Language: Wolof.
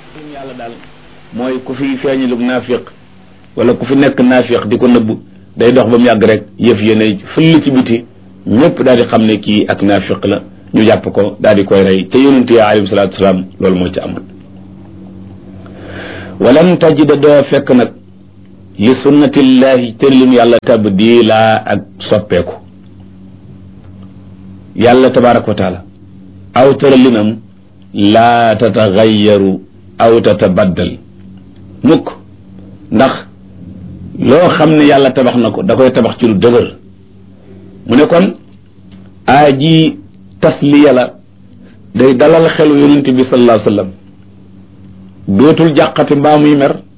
yàlla daal mooy ku fi feeñalug naafiq wala ku fi nekk naafiq di ko nëbb day dox ba mu yàgg rek yëf yéene fëll ci biti ñëpp daal di xam ne kii ak naafiq la ñu jàpp ko daal di koy rey te yonent ya alayhi salaatu wasalaam loolu moo ci amoon walan tajida doo fekk nag li sunnatillahi tërlim yàlla tabdila ak soppeeku yàlla tabaraka wa taala aw tëralinam laa tatagayaru aw tatabaddal mukk ndax loo xam ne yàlla tabax na ko da koy tabax ci lu dëgër mu ne kon aaji tasliya la day dalal xelu yonent bi sallallahu alayhi wa sallam dootul jàqati mbaa muy mer